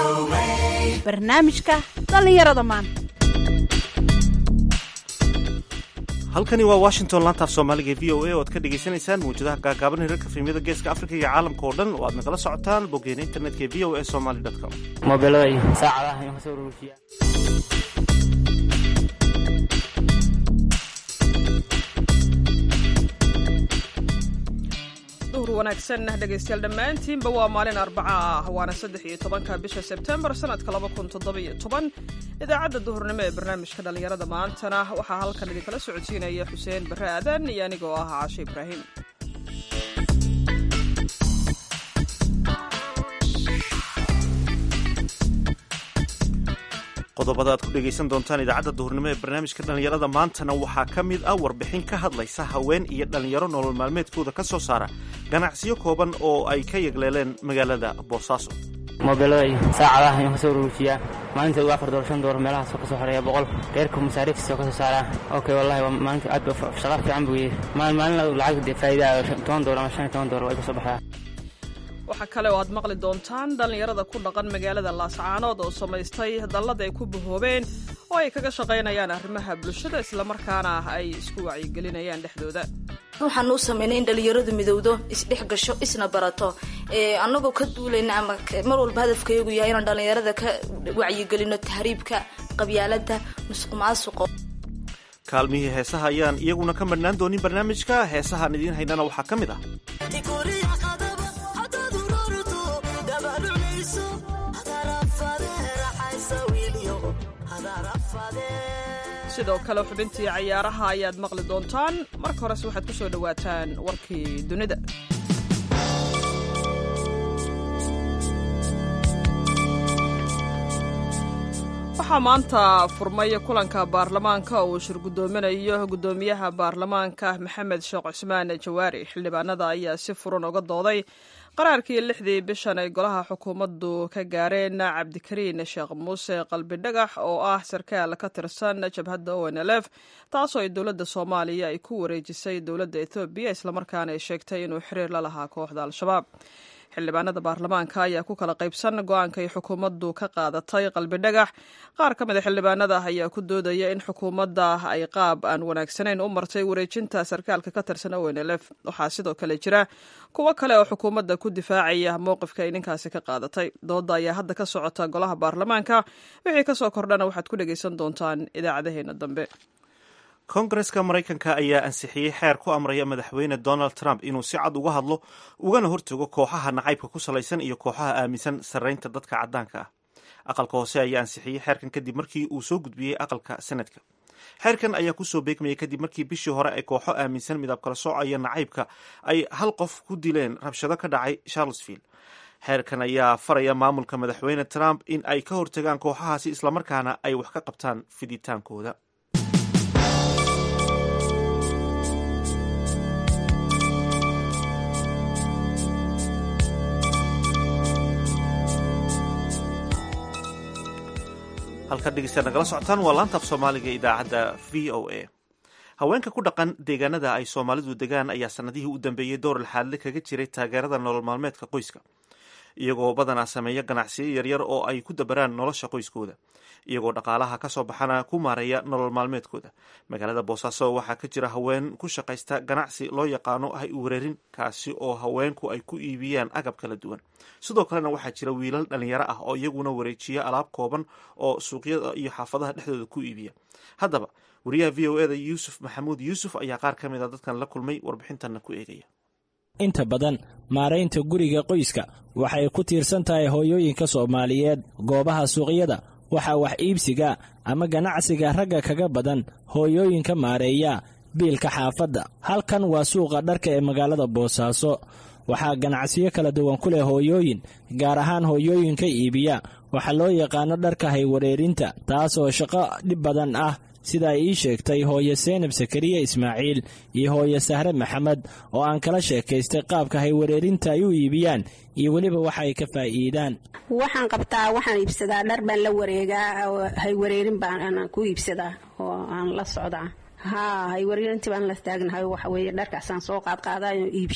barnaamijka dhallinyarada maanta halkani waa washington laantaaf soomaaliga v o a oo ad ka dhagaysanaysaan mawjadaha gaagaaban hirarka fiimyada geeska afrika iyo caalamka oo dhan oo aad nagala socotaan boggeena internetka v o a somaly com mobeelada iyo saacadaha iyo kasoo urursiya duhur wanaagsan dhegaystayaal dhammaantiinba waa maalin arbaca ah waana saddex iyo tobanka bisha sebtembar sanadka laba kun toddobiyo toban idaacadda duhurnimo ee barnaamijka dhallinyarada maantana waxaa halkan idinkala socodsiinaya xuseen barre aadan iyo anigoo ah caashe ibraahim qodobada aad ku dhegaysan doontaan idaacadda duhurnimo ee barnaamijka dhallinyarada maantana waxaa ka mid ah warbixin ka hadlaysa haween iyo dhallinyaro nolol maalmeedkooda ka soo saara ganacsiyo kooban oo ay ka yegleeleen magaalada boosaaso mobeelada iyo saacadaha iyo kasoo urursiya maalinta ugu afar doollar shan doollar meelahaasoo kasoo xoreeya boqol reerka masaariiftiisa oo kasoo saaraa okay wallahi waa maalinta aad ba shaqa fiican buu yahay maalin maalin lacag dee faa'iida toban doollar ama shan iyo toban doollar way kasoo baxdaa waxaa kale oo aad maqli doontaan dhallinyarada ku dhaqan magaalada laascaanood oo samaystay dallada ay ku bahoobeen oo ay kaga shaqaynayaan arrimaha bulshada islamarkaana ay isku wacyigelinayaan dhexdooda waxaan u samaynay in dhalinyaradu midowdo isdhex gasho isna barato annagoo ka duulayna ama mar walba hadafkayagu yahay inaan dhalinyarada ka wacyigelino tahriibka qabyaalada musuq maasuqo kaalmihii heesaha ayaan iyaguna ka madhnaan doonin barnaamijka heesahaan idiin haynana waxaa ka mid ah sidoo kale xubintii cayaaraha ayaad maqli doontaan marka horese waxaad ku soo dhowaataan warkii dunida waxaa maanta furmay kulanka baarlamaanka uu shir guddoominayo guddoomiyaha baarlamaanka maxamed sheekh cusmaan jawaari xildhibaanada ayaa si furan uga dooday qaraarkii lixdii bishan ay golaha xukuumaddu ka gaareen cabdikariin sheekh muuse qalbidhagax oo ah sarkaal ka tirsan jabhadda o n l f taasoo ay dowladda soomaaliya ay ku wareejisay dowladda ethoobiya islamarkaana ay sheegtay inuu xiriir la lahaa kooxda al-shabaab xildhibaanada baarlamaanka ayaa ku kala qaybsan go-aanka ay xukuumaddu ka qaadatay qalbidhagax qaar ka mida xildhibaanada ayaa ku doodaya in xukuumadda ay qaab aan wanaagsanayn u martay wareejinta sarkaalka ka tirsan o n l f waxaa sidoo kale jira kuwo kale oo xukuumadda ku difaacaya mowqifka ay ninkaasi ka qaadatay dooda ayaa hadda ka socota golaha baarlamaanka wixii kasoo kordhana waxaad ku dhegaysan doontaan idaacadaheena dambe kongareska maraykanka ayaa ansixiyey xeer ku amraya madaxweyne donald trump inuu si cad uga hadlo ugana hortago kooxaha nacaybka ku salaysan iyo kooxaha aaminsan sarraynta dadka caddaanka ah aqalka hoose ayaa ansixiyey xeerkan kadib markii uu soo gudbiyey aqalka senadka xeerkan ayaa kusoo beegmayay kadib markii bishii hore ay kooxo aaminsan midab kala soocaya nacaybka ay hal qof ku dileen rabshado ka dhacay charlesville xeerkan ayaa faraya maamulka madaxweyne trump in ay ka hortagaan kooxahaasi islamarkaana ay wax ka qabtaan fiditaankooda halkaad dhegeystaad nagala socotaan waa laantaaf soomaaliga idaacadda v o a haweenka ku dhaqan deegaanada ay soomaalidu degaan ayaa sanadihii u dambeeyey door laxaadle kaga jiray taageerada nolol maalmeedka qoyska iyagoo badanaa sameeya ganacsiyo yaryar oo ay ku dabaraan nolosha qoyskooda iyagoo dhaqaalaha ka soo baxana ku maareeya nolol maalmeedkooda magaalada boosaaso waxaa ka jira haween ku shaqaysta ganacsi loo yaqaano hay wareerin kaasi oo haweenku ay ku iibiyaan agab kala duwan sidoo kalena waxaa jira wiilal dhalinyaro ah oo iyaguna wareejiya alaab kooban oo suuqyada iyo xaafadaha dhexdooda ku iibiya haddaba wariyaha v o eda yuusuf maxamuud yuusuf ayaa qaar ka mid a dadkan la kulmay warbixintanna ku eegaya inta badan maaraynta guriga qoyska waxay ku tiirsan tahay hooyooyinka soomaaliyeed goobaha suuqyada waxaa wax iibsiga ama ganacsiga ragga kaga badan hooyooyinka maareeya biilka xaafadda halkan waa suuqa dharka ee magaalada boosaaso waxaa ganacsiyo kala duwan ku leh hooyooyin gaar ahaan hooyooyinka iibiya waxaa loo yaqaano dharka haywareerinta taas oo shaqo dhib badan ah sida ay ii sheegtay hooye seenab sakariya ismaaciil iyo hooye sahre maxamed oo aan kala sheekaystay qaabka haywareerinta ay u iibiyaan iyo weliba waxa ay ka faa'iidaan waxaan qabtaa waxaan iibsadaa dhar baan la wareegaa haywareerin baan ku iibsadaa oo aan la socdaa haa haywareerintii baan la taagnahay waxa weeye dharkaasaan soo qaadqaadayo iibsha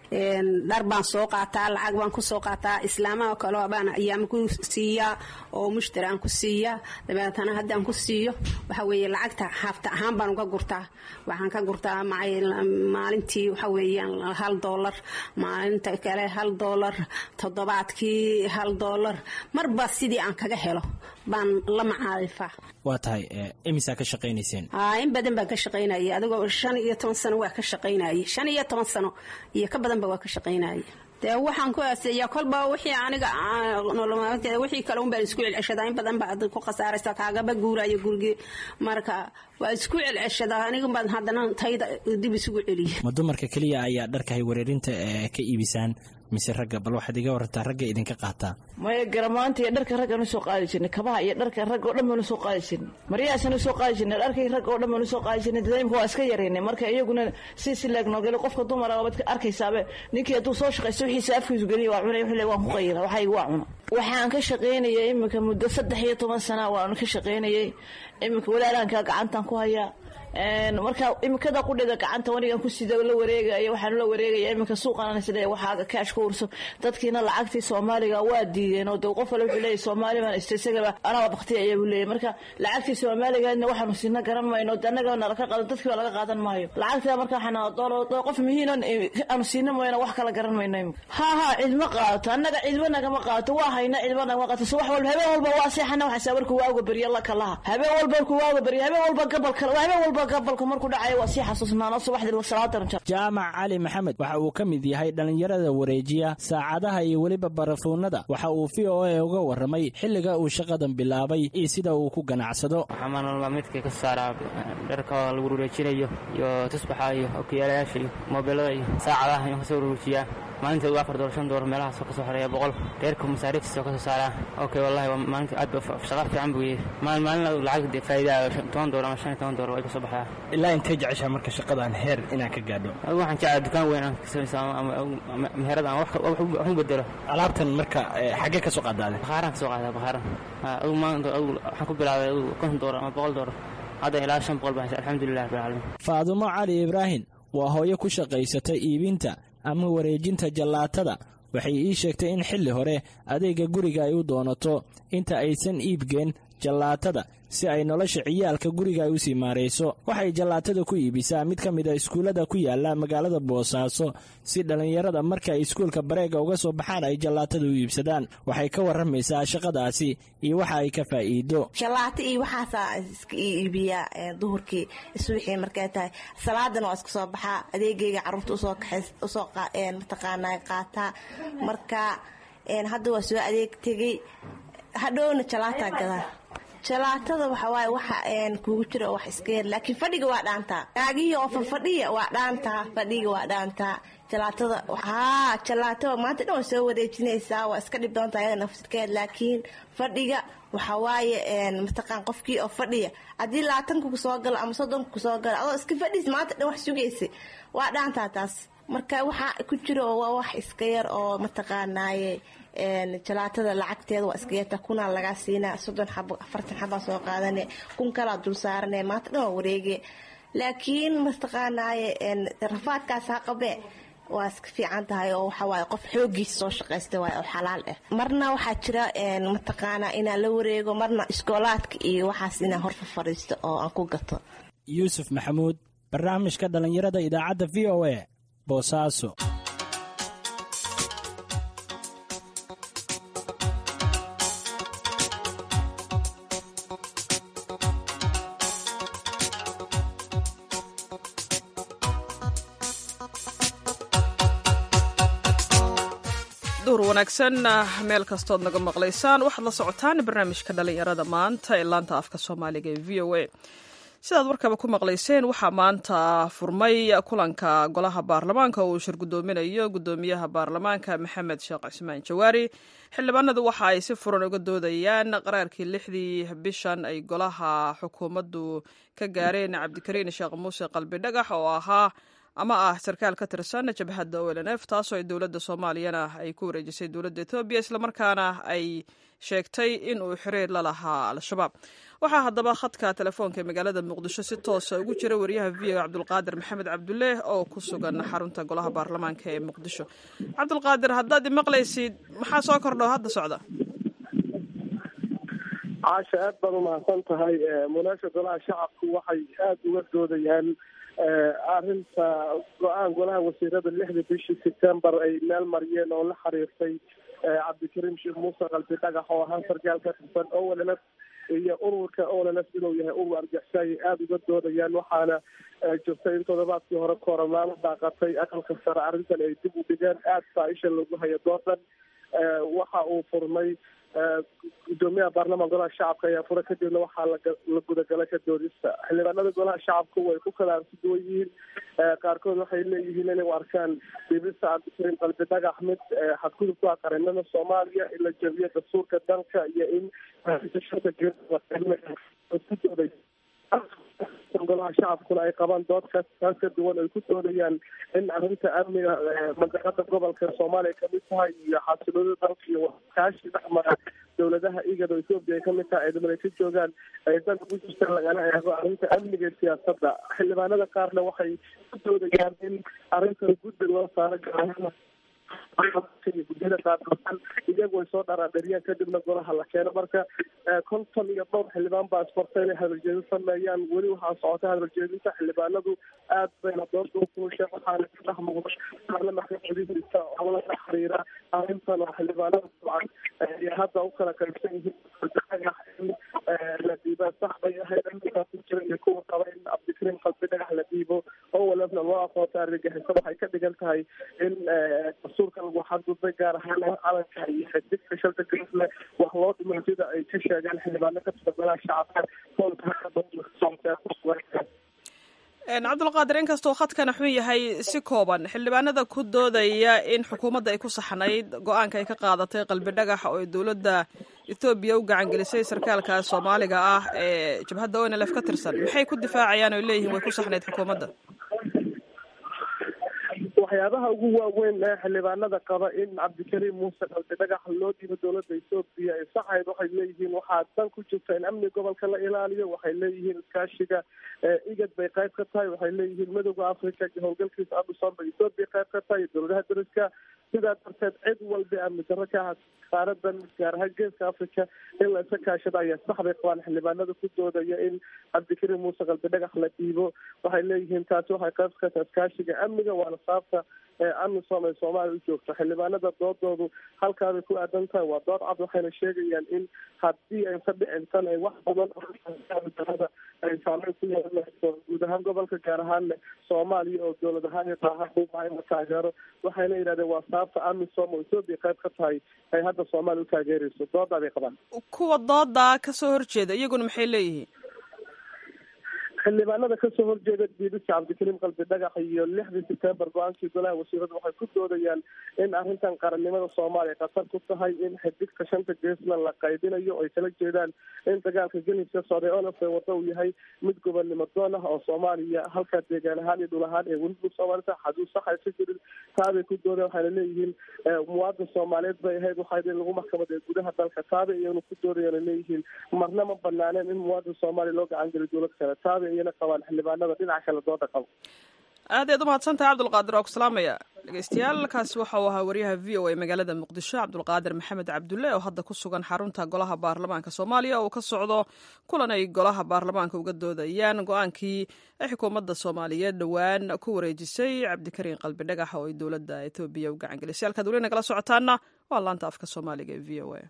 dhar baan soo qaataa lacag baan kusoo qaataa islaamaha kale baan ayaama ku siiyaa oo mushtari aan ku siiyaa dabeetana haddaan ku siiyo waxa weeye lacagta haafta ahaan baan uga gurtaa waxaan ka gurtaa maalintii waxa weeyaan hal doolar maalinta kale hal doolar toddobaadkii hal doolar marba sidii aan kaga helo baan la macaarifaa waa tahay imisaa ka shaqaynayseen in badan baan ka shaqaynayay adigoo shan iyo toban sano waa ka shaqaynayay shan iyo toban sano iyo ka badanba waa ka shaqaynayay dee waxaan ku aaseeyaa kolba wixii aniga nololmaalmeedkeeda wixii kale un baan isku celceshadaa in badan baad ku khasaaraysa kaagaba guuraayo gurigii marka waa isku celceshadaa aniga baan haddana tayda dib isugu celiya ma dumarka keliya ayaa dharkahay wareerinta ee ka iibisaan mise ragga bal waxaad iga warantaa ragga idinka qaataa maya garamaanta iyo dharka raggaan usoo qaadi jirnay kabaha iyo dharka ragga o dhan baan usoo qaadi jirnay maryahaasaan usoo qaadi jirnay dharkay ragga o dhan baan usoo qaadi jirnay dadaimka waa iska yaraynay marka iyaguna si si leegnoogeli qofka dumara waad arkaysaaba ninkii hadduu soo shaqaysto wixiisa afkiisu geliya waa cunay wuxuu le waan ku qayila waxayga waa cuna waxaan ka shaqaynayay iminka muddo saddex iyo toban sana waan ka shaqaynayay iminka walaalankaa gacantaan ku hayaa marka imikada qudhida gacanta wanigan ku sida la wareegaya waxaan la wareegaya iminka suuqan sida waxaaga kaash ku urso dadkiina lacagtii soomaaliga waa diideen oo de qof wale wuxuu leeyahy soomaali baan ista isagaba anaba baktiya ayaa buu leeyahy marka lacagtii soomaaligaadna waxaanu siina garan mayno de annaga nalaka qaadan dadkii baa laga qaadan maayo lacagtaa marka waxaan doolo qof mihiinan aanu siina mayno wax kala garan mayno imika ha ha cidma qaato annaga cidba nagama qaato waa hayna cidba nagama qaato so wax walba habeen walba waa seexana waxaa warku waaga beriya la kalaha habeen walba ku waaga beriya habeen walba gabal kale habeen walba gabalku markuu dhacayo waa sii xasuusnaano subaxdii salaatan jaamac cali maxamed waxa uu ka mid yahay dhallinyarada wareejiya saacadaha iyo weliba barafuunada waxa uu v o a uga warramay xilliga uu shaqadan bilaabay iyo sida uu ku ganacsado waxaa nolol maalmeedka ka saaraa dharka lagu wareejinayo iyo tusbaxa iyo okiyaalayaasha iyo moobeelada iyo saacadaha ayaan kasoo wareejiyaa maalinta ugu afar doollar shan doollar meelahaasoo kasoo xoreeya boqol reerka masaariiftiisa oo kasoo saaraa okay wallahi waa maalinta aad ba shaqa fiican buu yahay maalin maalin lacag dee faa'iida toban doolar ama shan iyo toban doolar way kasoo baxdaa ilaa intay jeceshaa marka shaqadan heer inaan ka gaadho adigu waxaan jeclaa dukaan weyn aan ka samaysa ama meherad aan wax u bedelo alaabtan marka xaggee ka soo qaadaade bakhaaraan ka soo qaadaa bakhaaraan adigu maanta adigu waxaan ku bilaabay adigu konton doolar ama boqol doolar hadda ilaa shan boqol baan alxamdulilah rabbil caalamiin faadumo cali ibraahim waa hooyo ku shaqaysatay iibinta ama wareejinta jallaatada waxay ii sheegtay in xilli hore adeega guriga ay u doonato inta aysan iibgeen jallaatada si ay nolosha ciyaalka guriga ay u sii maarayso waxay jallaatada ku iibisaa mid ka mid a iskuullada ku yaala magaalada boosaaso si dhallinyarada marka ay iskuulka bareega uga soo baxaan ay jallaatada u iibsadaan waxay ka warramaysaa shaqadaasi iyo waxa ay ka faa'iido jallaato iyo waxaasaa iska iibiyaa duhurkii subaxii markay tahay salaadana waa iska soo baxaa adeegayga carruurta usoo kaxays usoo mataqaanaa qaataa marka hadda waa soo adeeg tegey hadhowna jallaataa gadaa jalaatada waxawaaye waxa kugu jira wax iska yar laakiin fadhiga waa dhaantaa naagihii oo fafadhiya waa dhaantaa fadhiga waa dhaantaa jalaatada haa jalaatada maanta dhan waa soo wareejinaysaa waa iska dhib doontaa ayada nafsirkeed laakiin fadhiga waxawaaye mataqaan qofkii oo fadhiya haddii labaatanka kusoo galo ama soddonka kusoo galo adoo iska fadhiis maanta dhan wax sugaysa waa dhaantaa taas marka waxa ku jira waa wax iska yar oo mataqaanaaye jalaatada lacagteeda waa iska yarta kunaa lagaa siinaa soddon xabo afartan xabaa soo qaadane kun kalaa dul saarane maanta dhan waa wareege laakiin mataqaanaaye rafaadkaas ha qabe waa iska fiican tahay oo waxawaaye qof xoogiisa soo shaqaysta waay oo xalaal ah marna waxaa jira mataqaanaa inaan la wareego marna iskoolaadka iyo waxaas inaan horfa fadhiisto oo aan ku gato yuusuf maxamuud barnaamijka dhallinyarada idaacadda v o a boosaaso duhur wanaagsan meel kastood naga maqlaysaan waxaad la socotaan barnaamijka dhalinyarada maanta ee laanta afka soomaaliga ee v o a sidaad warkaba ku maqlayseen waxaa maanta furmay kulanka golaha baarlamaanka oo uu shir gudoominayo gudoomiyaha baarlamaanka maxamed sheekh cismaan jawaari xildhibaanadu waxa ay si furan uga doodayaan qaraarkii lixdii bishan ay golaha xukuumaddu ka gaareen cabdikariin sheekh muuse qalbi dhagax oo ahaa ama ah sarkaal ka tirsan jabhadda o l n f taasoo ay dowladda soomaaliyana ay ku wareejisay dowladda etoobiya islamarkaana ay sheegtay in uu xiriir la lahaa al-shabaab waxaa haddaba khadka telefoonka ee magaalada muqdisho si toosa ugu jira wariyaha v o cabdulqaadir maxamed cabdulle oo ku sugan xarunta golaha baarlamaanka ee muqdisho cabdulqaadir haddaad imaqlaysid maxaa soo kordho hadda socda caasha aad baad umahadsan tahay munaasha golaha shacabku waxay aada uga doodayaan arrinta go-aan golaha wasiirada lixda bishii september ay meel mariyeen oo la xiriirtay cabdikariim sheekh muuse qalbi dhagax oo ahaa sarkaal ka tirsan olls iyo ururka olls inuu yahay urur argixisa ayay aada uga doodayaan waxaana jirta in toddobaadkii hore kooramaano daaqatay aqalka sare arrintan ay dib u dhigeen aada faa-isha lagu hayo doodan waxa uu furmay gudoomiyaha baarlamaan golaha shacabka ayaa fura kadibna waxaa la gudagalay ka doodista xildhibaanada golaha shacabku way ku kala arsi duwan yihiin qaarkood waxay leeyihiin inay u arkaan dibista cabdikariim qalbi dhagax mid xadgudub ku ah qarinada soomaaliya in la jabiyo dastuurka dalka iyo in golaha shacabkuna ay qabaan dood kaas kaas ka duwan ay ku doodayaan in arrinta amniga mandaqada gobolka soomaaliya kamid tahay iyo xasiloonida dalka iyo kaashi dhexmara dowladaha igad oo ethoopia ay kamid tahay ay dhiman ay ka joogaan ay dan ugu jirta lagala eego arrinta amniga iyo siyaasadda xildhibaanada qaarna waxay ku doodayaan in arrintan guddi loo saaro gaar gudyada qaarkood iyagu ay soo dharaadhariyaan kadibna golaha la keeno marka konton iyo dhowr xildhibaan baa isbarta inay hadaljeedin sameeyaan weli waxaa socota hadaljeedinta xildhibaanadu aad bayna doorta ukuusha waxaana ka dhex muuqda baarlamanka codidiisa oo la xiriira arrintan oo xildhibaanada dabcan ay hadda u kala qaybsan yihiin dhagax in la dhiibaa sax bay ahayd arrintaas ku jira iyo kuwa qaba in cabdikariim qalbi dhagax la dhiibo oo walafna loo aqoonta argagixisa waxay ka dhigan tahay in dastuurka lagu xadgudbay gaar ahaan calanka iyo xididka shalta garisle wax loo dhimay sida ay ka sheegaan xildhibaano ka tirsan golaha shacabka cabdulqaadir inkastoo khadkana xun yahay si kooban xildhibaanada ku doodaya in xukuumadda ay ku saxnayd go-aanka ay ka qaadatay qalbi dhagax oo ay dowladda ethoobiya u gacan gelisay sarkaalka soomaaliga ah ee jabhadda o n lf ka tirsan maxay ku difaacayaan oo leeyihin way ku saxnayd xukuumadda waxyaabaha ugu waaweyn ee xildhibaanada qaba in cabdikariim muuse qalbi dhagax loo dhiibo dowladda ethoobiya ay saxayd waxay leeyihiin waxaa dan ku jirta in amni gobolka la ilaaliyo waxay leeyihiin iskaashiga igad bay qayb ka tahay waxay leeyihiin midooda africa howlgalkiisa amisom bay ethoobiya qayb ka tahay dowladaha dariska sidaa darteed cid walba amni darro ka aha qaaradan gaar ahaan geeska africa in la isa kaashada ayaa sax bay qabaan xildhibaanada ku doodaya in cabdikariim muuse qalbi dhagax la dhiibo waxay leeyihiin taasi waxay qayb ka tahay iskaashiga amniga waana saabta amisom ay soomaaliya u joogto xildhibaanada doodoodu halkaabay ku aadan tahay waa dood cad waxayna sheegayaan in haddii ay ka dhicin tan ay wax badan darada ay saameyn ku yeelanayso guud ahaan gobolka gaar ahaanne soomaaliya oo dowlad ahaan iyo daaha ubaha in la taageero waxayna yidhahdeen waa sababta amisom oo ethoobia qayb ka tahay ay hadda soomaaliya u taageerayso doodaa bay qabaan kuwa doodaa kasoo horjeeda iyaguna maxay leeyihiin xildhibaanada kasoo horjeeda diidista cabdikariim qalbi dhagax iyo lixdii september go-aankii golaha wasiirada waxay ku doodayaan in arrintan qarannimada soomaaliya khatar ku tahay in xidigta shanta geesna la qaydinayo ay kala jeedaan in dagaalka geliska socday olaf ee wada uu yahay mid gobonnimo doon ah oo soomaaliya halkaa deegaan ahaan iyo dhul ahaan ee weliba soomaalita xaduud sax aysa jirin taabay ku doodeen waxayna leeyihiin muwaadin soomaaliyeed bay ahayd waxayd in lagu maxkamadeey gudaha dalka taabay iyaguna ku doodayana leeyihiin marna ma banaaneen in muwaadin soomaaliya loo gacan geliyo dowlad kale taabay qabaan xildhibaanada dhinaca kale dooda qabo aad ayaad umahadsantahay cabdulqaadir waa ku salaamaya dhegeystayaal kaasi waxa uu ahaa wariyaha v o a magaalada muqdisho cabdulqaadir maxamed cabdulle oo hadda ku sugan xarunta golaha baarlamaanka soomaaliya oo ka socdo kulan ay golaha baarlamaanka uga doodayaan go-aankii ay xukuumadda soomaaliyeed dhowaan ku wareejisay cabdikariin qalbi dhagax oo ay dowladda etoobiya u gacan gelisay halkaad weli nagala socotaana waa laanta afka soomaaliga ee v o a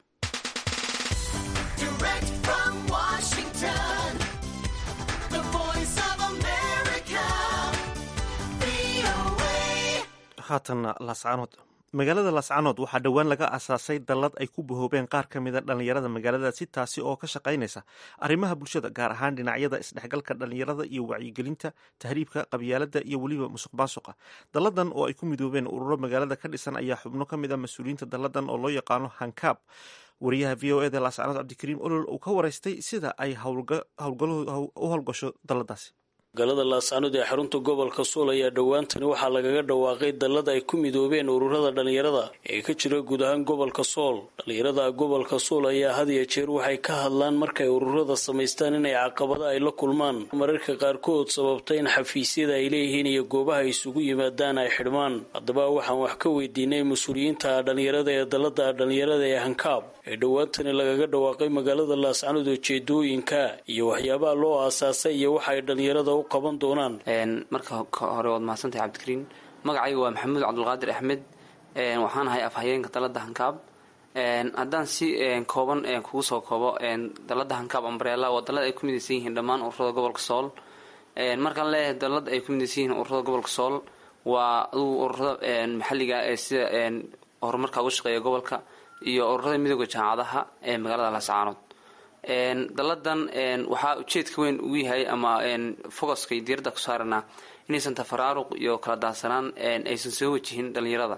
haatanna laascaanood magaalada laascaanood waxaa dhowaan laga asaasay dallad ay ku bahoobeen qaar ka mida dhallinyarada magaaladaasi taasi oo ka shaqaynaysa arrimaha bulshada gaar ahaan dhinacyada isdhexgalka dhallinyarada iyo wacyigelinta tahriibka qabyaalada iyo weliba musuq maasuqa dalladan oo ay ku midoobeen ururo magaalada ka dhisan ayaa xubno ka mid a mas-uuliyiinta dalladan oo loo yaqaano hankaab wariyaha v o eda laascaanood cabdikariim olol uu ka waraystay sida ay u howlgasho dalladaasi magaalada laascanood ee xarunta gobolka suul ayaa dhowaantani waxaa lagaga dhawaaqay dallada ay ku midoobeen ururada dhallinyarada ee ka jira guud ahaan gobolka sool dhallinyarada gobolka suul ayaa had iyo jeer waxay ka hadlaan markay ururada samaystaan inay caqabada ay la kulmaan mararka qaarkood sababta in xafiisyada ay leeyihiin iyo goobaha ay isugu yimaadaan ay xidhmaan haddaba waxaan wax ka weydiinay mas-uuliyiinta dhallinyarada ee dallada dhallinyarada ee hankaab ee dhowaantani lagaga dhawaaqay magaalada laascanood ujeedooyinka iyo waxyaabaha loo aasaasay iyo waxa ay dhallinyarada u qaban doonaan marka hore waad mahadsantahay cabdikariin magacayga waa maxamuud cabdulqaadir axmed waxaan ahay afhayeenka dalada hankaab haddaan si kooban kugu soo koobo dalada hankaab ambrela waa dalad ay ku midaysan yihiin dhammaan ururada gobolka sool markaan leeyahay dalad ay ku midaysan yihiin ururada gobolka sool waa adugu ururada maxalliga ee sida horumarka uga shaqeeya gobolka iyo ururada midooda jaamacadaha ee magaalada laascaanood daladan waxaa ujeedka weyn ugu yahay ama focuska iyo diiradda ku saaranaa inaysan tafaraaruq iyo kala daadsanaan aysan soo wajihin dhallinyarada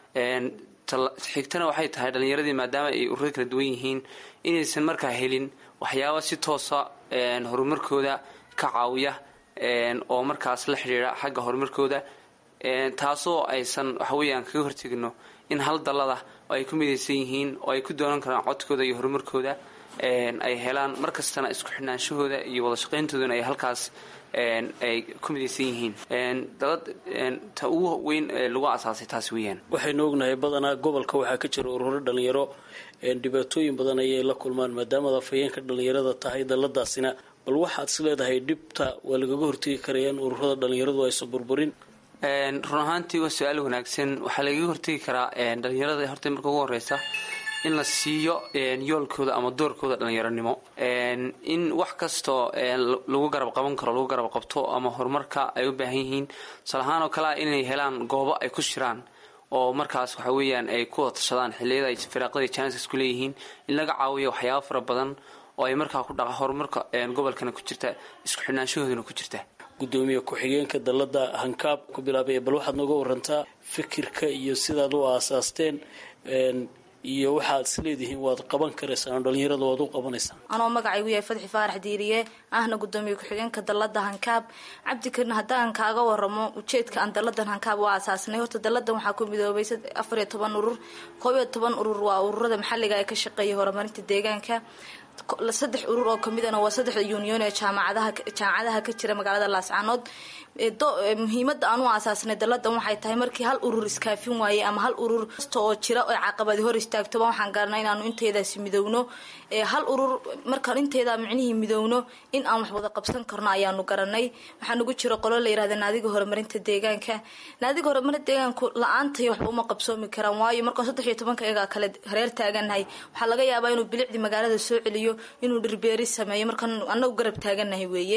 xigtana waxay tahay dhallinyaradii maadaama ay ururada kala duwan yihiin inaysan markaa helin waxyaaba si toosa horumarkooda ka caawiya oo markaas la xidhiidha xagga horumarkooda taasoo aysan waxaweyaan kaga hortegino in hal dallada oo ay ku midaysan yihiin oo ay ku doonan karaan codkooda iyo horumarkooda ay helaan markastana isku xidhnaanshahooda iyo wada shaqayntooduna ay halkaas ay ku midaysan yihiin dalad ta ugu weyn lagu asaasay taas weeyaan waxaynu ognahay badanaa gobolka waxaa ka jira ururo dhalinyaro dhibaatooyin badan ayay la kulmaan maadaamaad afhayeenka dhalinyarada tahay dalladaasina bal waxaad is leedahay dhibta waa lagaga hortegi karaya in ururada dhalinyaradu aysan burburin run ahaantii waa su-aal wanaagsan waxaa lagaga hortegi karaa dhalinyarada horta marka ugu horeysa in la siiyo yoolkooda ama doorkooda dhalinyaronimo in wax kastoo lagu garab qaban karo lagu garab qabto ama horumarka ay u baahan yihiin tusaalahaan oo kale ah inay helaan goobo ay ku shiraan oo markaas waxa weeyaan ay ku watashadaan xilliyada ay firaaqada janiska ku leeyihiin in laga caawiyo waxyaaba fara badan oo ay markaa ku dhaqa horumarka gobolkana ku jirta isku xidhnaanshahoodana ku jirta gudoomiye ku-xigeenka dallada hankaab ku bilaabay bal waxaad nooga warantaa fikirka iyo sidaad u aasaasteen iyo waxaad is leedihiin waad qaban karaysaan oo dhalinyarada waad u qabanaysaan anoo magacaygu yahay fadxi faarax diiriye ahna gudoomiye ku-xigeenka dallada hankaab cabdikarin haddaan kaaga waramo ujeedka aan dalladan hankaab u aasaasnay horta dalladan waxaa ku midoobay afar iyo toban urur koob iyo toban urur waa ururada maxalliga ee ka shaqeeya horumarinta deegaanka saddex urur oo kamidana waa saddexda union ee jaamacadaha jaamacadaha ka jira magaalada laascaanood muhiimada aan u aasaasnay dalladan waxay tahay markii hal urur iskaafin waayey ama hal urur kasta oo jira oo caqabadi hor istaagtoba waxaan garanay inaanu inteedaasi midowno hal urur markaan inteeda micnihii midowno in aan wax wada qabsan karno ayaanu garanay waxaa nagu jira qolo la yirahda naadiga horumarinta deegaanka naadiga horumarinta deegaanku la-aantay waxba uma qabsoomi karaan waayo markaan saddex iyo tobanka iyagaa kale hareer taaganahay waxaa laga yaabaa inuu bilicdii magaalada soo celiyo inuu dhirbeeri sameeyo markaan anagu garab taaganahay weeye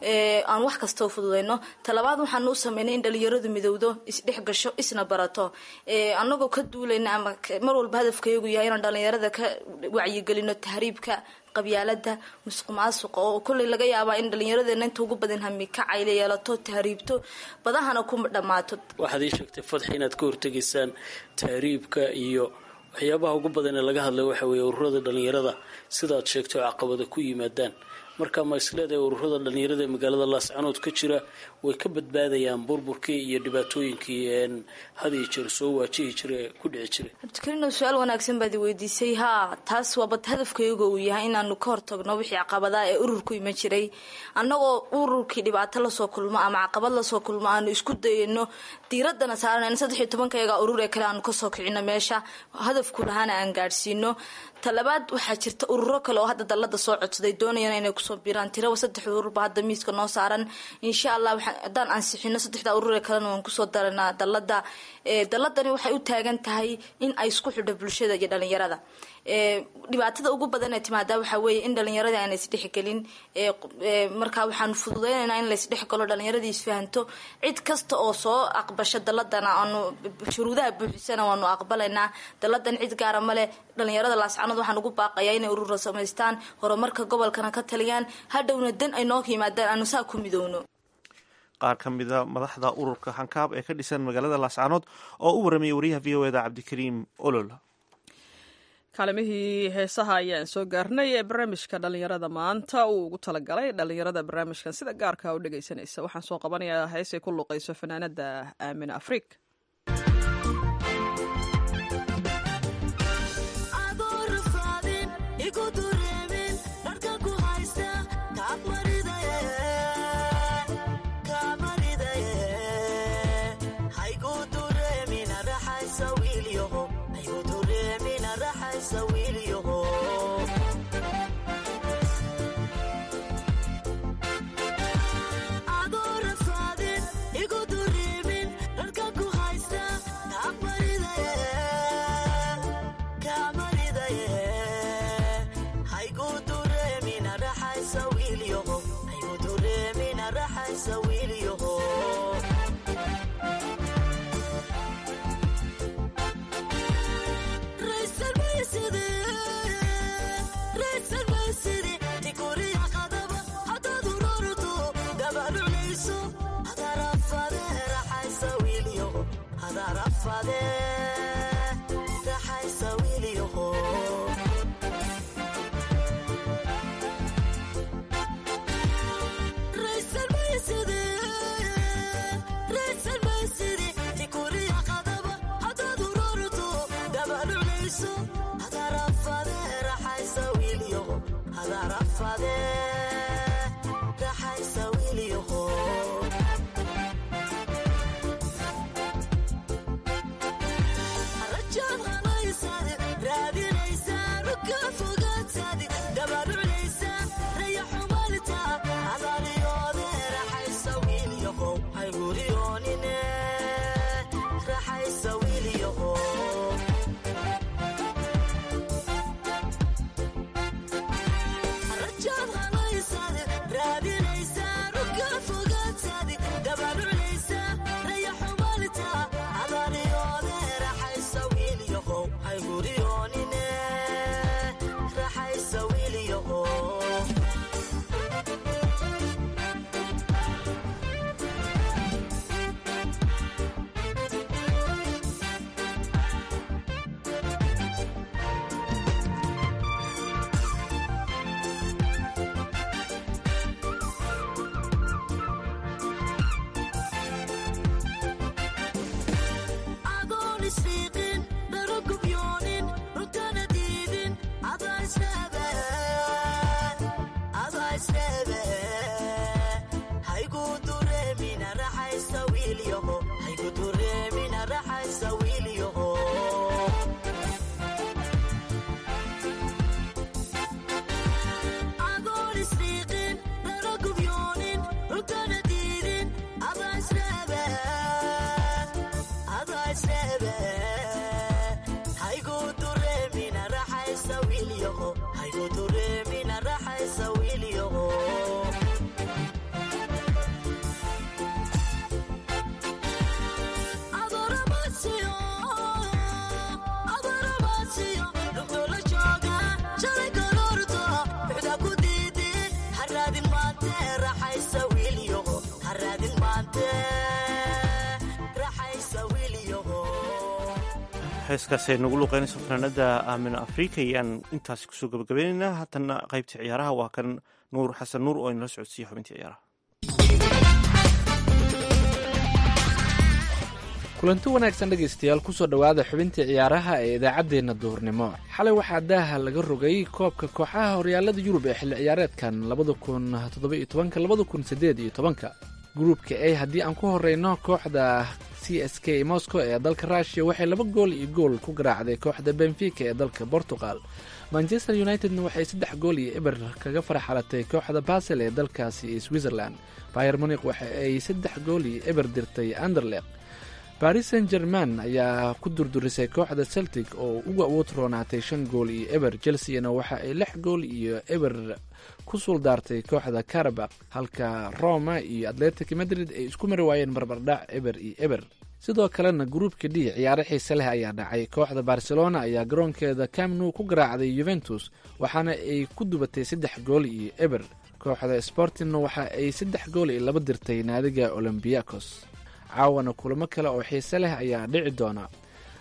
aan wax kasta u fududayno talabaad waxaanu u sameynay in dhalinyaradu midowdo isdhex gasho isna barato anagoo ka duulayna ama mar walba hadafkayagu yahay inaan dhalinyarada ka wacyigelino tahriibka qabyaalada musuq maasuqa oo kolley laga yaabaa in dhalinyaradeenna inta ugu badan hami kacayle yeelato tahriibto badahana ku dhammaato waxaad ii sheegtay fadxi inaad ka hortegaysaan tahriibka iyo waxyaabaha ugu badan ee laga hadlay waxa weeye ururada dhalinyarada sidaad sheegtay oo caqabada ku yimaadaan marka ma isleedahay ururada dhalinyarada ee magaalada laascanood ka jira way ka badbaadayaan burburkii iyo dhibaatooyinkii had iyo jeer soo waajihi jira ee ku dhici jiray cabdikarino su-aal wanaagsan baad weydiisay haa taas waabad hadafkayga uu yahay inaanu ka hortagno wixii caqabadaha ee ururku iman jiray annagoo ururkii dhibaato lasoo kulmo ama caqabad lasoo kulmo aanu isku dayano diiradana saarana saddex iyo tobankayaga urur ee kale aanu kasoo kicino meesha hadafku lahaana aan gaadhsiino talabaad waxaa jirta ururo kale oo hadda dallada soo codsaday doonayana inay kusoo biraan tiraba saddex ururba hadda miiska noo saaran insha allah haddaan ansixino saddexda urur ee kalena waan kusoo daranaa dallada dalladani waxay u taagan tahay in ay isku xidho bulshada iyo dhalinyarada dhibaatada ugu badan ee timaadaa waxaa weeye in dhalinyaradii aan isdhexgelin markaa waxaanu fududeynaynaa in laysdhexgalo dhalinyaradii isfahanto cid kasta oo soo aqbasho dalladana aanu shuruudaha buuxisana waanu aqbalaynaa dalladan cid gaara male dhalinyarada laascanood waxaan ugu baaqayaa inay urura samaystaan horumarka gobolkana ka taliyaan hadhowna dan ay noo yimaadaan aanu saa ku midowno qaar ka mida madaxda ururka hankaab ee ka dhisan magaalada laascaanood oo u waramayay wariyaha v o eda cabdikariim olol kaalimihii heesaha ayaan soo gaarnay ee barnaamijka dhallinyarada maanta uu ugu talagalay dhallinyarada barnaamijkan sida gaarka u dhegaysanaysa waxaan soo qabanayaa heesay ku luqayso fanaanada aamin afriik heeskaas ay nagu luqeynayso fanaanada aamino afrika ayaan intaasi kusoo gabagabaynaynaa haatana qaybtii ciyaaraha waa kan nuur xasan nuur oo inala socodsiiya xubintii ciyaaraha kulanti wanaagsan dhegaystayaal kusoo dhowaada xubintii ciyaaraha ee idaacaddeenna duhurnimo xalay waxaa daaha laga rogay koobka kooxaha horyaalada yurub ee xilli ciyaareedkan labada kun toddoba-iyo tobanka labada kun siddeed iyo tobanka gruupka a haddii aan ku horeyno kooxda c s k moscow ee dalka russiya waxay laba gool iyo gool ku garaacday kooxda benfica ee dalka portugal manchester unitedna waxay saddex gool iyo eber kaga farxalatay kooxda basel ee dalkaasi switzerland bayer monik waxa ay saddex gool iyo eber dirtay anderleq baris saint german ayaa ku durdurisay kooxda celtic oo uga awood roonaatay shan gool iyo eber chelseana waxa ay lix gool iyo eber ku suuldaartay kooxda karabak halka roma iyo atletic madrid ay isku mari waayeen barbardhac eber iyo eber sidoo kalena gruupka d ciyaaro xiise leh ayaa dhacay kooxda barcelona ayaa garoonkeeda camnu ku garaacday yuventus waxaana ay ku dubatay saddex gool iyo eber kooxda sportingna waxa ay saddex gool iyo laba dirtay naadiga olombiakos caawana kulamo kale oo xiise leh ayaa dhici doona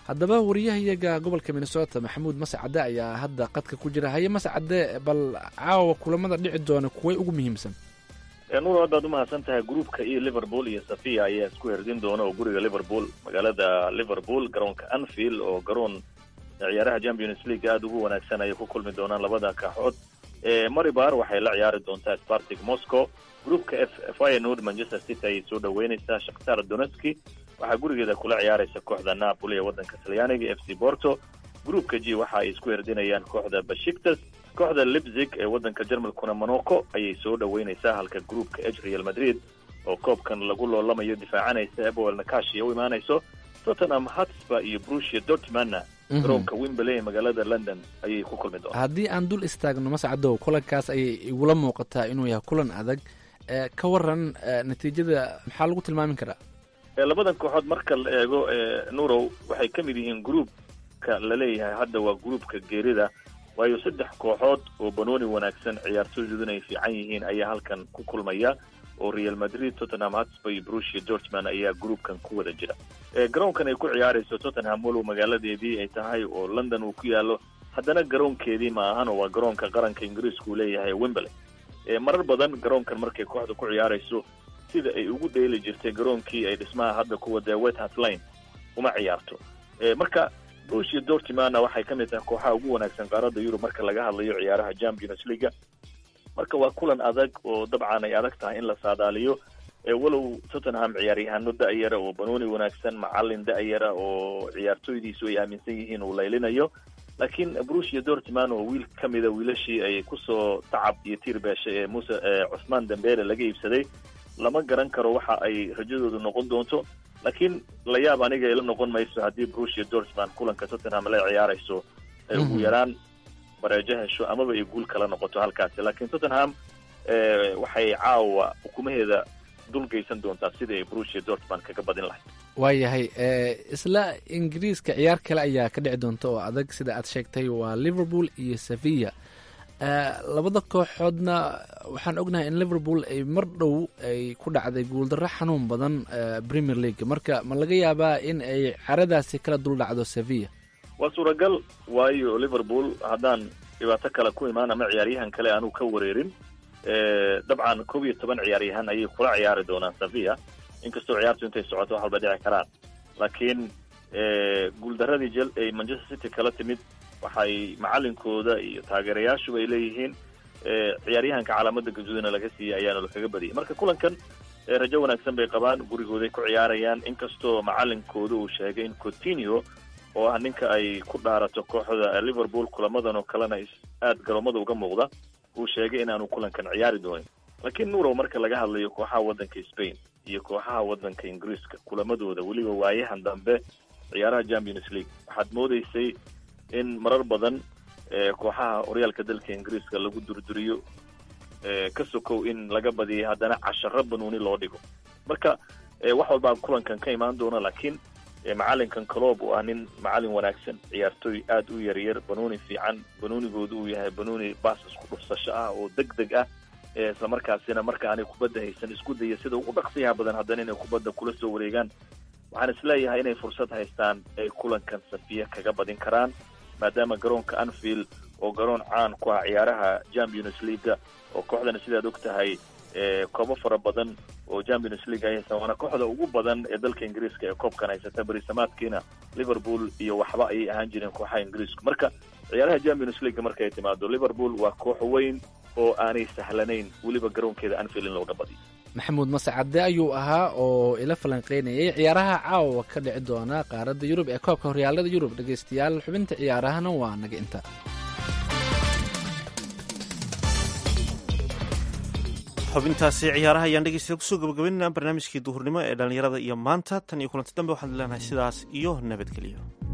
haddaba wariyahayaga gobolka minnesota maxamuud mase cadde ayaa hadda qadka ku jira haye mase cadde bal caawa kulamada dhici doona kuway ugu muhiimsan nuur haddaad umahadsan tahay gruupka iyo liverpool iyo safia ayaa isku herdin doona oo guriga liverpool magaalada liverpool garoonka anfield oo garoon ciyaaraha champions league aada ugu wanaagsan ayay ku kulmi doonaan labada kaaxood maribar waxay la ciyaari doontaa spartic moscow gruupka f fynord manchester city ayay soo dhaweyneysaa shakhtar donetski waxaa gurigeeda kula ciyaaraysa kooxda napoli ee waddanka talyaaniga f c porto gruupka g waxa ay isku herdinayaan kooxda bashiktas kooxda lipzig ee waddanka jarmalkuna monaco ayay soo dhaweyneysaa halka gruupka h real madrid oo koobkan lagu loolamayo difaacanaysa ebowel nakashi u imaanayso tottenham hotspur iyo brusia dortmana garoonka wimberley ee magaalada london ayay ku kulmi doonaa haddii aan dul istaagno mase caddow kulankaas ayay igula muuqataa inuu yahay kulan adag ka waran natiijada maxaa lagu tilmaami karaa labadan kooxood marka la eego nurow waxay ka mid yihiin gruupka laleeyahay hadda waa gruupka geerida waayo saddex kooxood oo banooni wanaagsan ciyaartooydoodan ay fiican yihiin ayaa halkan ku kulmaya oo real madrid tottenham hotspur iyo brusia dortman ayaa gruupkan ku wada jira garoonkan ay ku ciyaarayso tottenham walow magaaladeedii ay tahay oo london uu ku yaalo haddana garoonkeedii ma ahan oo waa garoonka qaranka ingiriiska uu leeyahay wimberley marar badan garoonkan markay kooxda ku ciyaarayso sida ay ugu dheeli jirtay garoonkii ay dhismaha hadda ku wadee wethart lane uma ciyaarto marka brusia dortmana waxay ka mid tahay kooxaha ugu wanaagsan qaaradda yurub marka laga hadlayo ciyaaraha champions leaga marka waa kulan adag oo dabcan ay adag tahay in la saadaaliyo walow tottenham ciyaaryahano da-yara oo banooni wanaagsan macalin da-yara oo ciyaartooydiisu ay aaminsan yihiin uu laylinayo laakiin brusia dortman oo wiil ka mida wiilashii ay kusoo tacab iyo tiir beeshay ee muse cusmaan dambele laga iibsaday lama garan karo waxa ay rajadoodu noqon doonto laakiin la yaab aniga ila noqon mayso haddii brusia dortman kulanka tottenham la ciyaarayso ay ugu yaraan bareejo hesho amaba ay guul kala noqoto halkaasi laakiin tottenham waxay caawa ukumaheeda dul geysan doontaa sidii ay brusia dortman kaga badin lahayd waayahay isla ingiriiska ciyaar kale ayaa ka dhici doonta oo adag sida aad sheegtay waa liverpool iyo sevilla labada kooxoodna waxaan ognahay in liverpool ay mar dhow ay ku dhacday guuldarro xanuun badan premier league marka ma laga yaabaa in ay caradaasi kala dul dhacdo sevilla waa suuragal waayo liverpool haddaan dhibaato kale ku imaan ama ciyaaryahan kale aanu ka wareerin dabcan koob iyo toban ciyaaryahan ayay kula ciyaari doonaan sevilla inkastoo ciyaartu intay socoto wax walba dhici karaan laakiin guuldaradii jel ay manchester city kala timid waxay macalinkooda iyo taageerayaashuba ay leeyihiin ciyaaryahanka calaamada gaduudana laga siiyey ayaana lakaga badiyay marka kulankan rajo wanaagsan bay qabaan gurigooday ku ciyaarayaan inkastoo macalinkooda uu sheegay in coutinho oo ah ninka ay ku dhaarato kooxda liverpool kulamadan oo kalena aada garoomada uga muuqda uu sheegay inaanu kulankan ciyaari doonin laakiin nuurow marka laga hadlayo kooxaha waddanka spain iyo kooxaha waddanka ingiriiska kulamadooda weliba waayahan dambe ciyaaraha champions league waxaad moodeysay in marar badan kooxaha horyaalka dalka ingiriiska lagu durduriyo ka sokow in laga badiyay haddana casharo banuuni loo dhigo marka wax walbaa kulankan ka imaan doona laakiin macalinkan coloob oo ah nin macalin wanaagsan ciyaartooy aada u yaryar banuuni fiican banuunigooda uu yahay banuuni baas isku dhufsasho ah oo deg deg ah isla markaasina marka aanay kubadda haysan isku daya sida ugu dhaqsiyaha badan haddana inay kubadda kula soo wareegaan waxaan isleeyahay inay fursad haystaan ay kulankan safiya kaga badin karaan maadaama garoonka anfield oo garoon caan ku ah ciyaaraha champions leaga oo kooxdana sidaad og tahay koobo fara badan oo champions league ay haystaan waana kooxda ugu badan ee dalka ingiriiska ee koobkan haysata berisamaadkiina liverpool iyo waxba ayay ahaan jireen kooxaha ingiriisku marka ciyaaraha champions league markay timaado liverpool waa koox weyn oo aanay sahlanayn weliba garoonkeeda anfield in looga badiyo maxamuud mascade ayuu ahaa oo ila falanqeynayay ciyaaraha caawa ka dhici doona qaaradda yurub ee koobka horyaalada yurub dhegeystayaal xubinta ciyaarahana waa naga inta xubintaasi ciyaaraha ayaan dhegeystayaal kusoo gabagabaynayna barnaamijkii duhurnimo ee dhallinyarada iyo maanta tan iyo kulanti dambe waxaan leenahay sidaas iyo nabadgelyo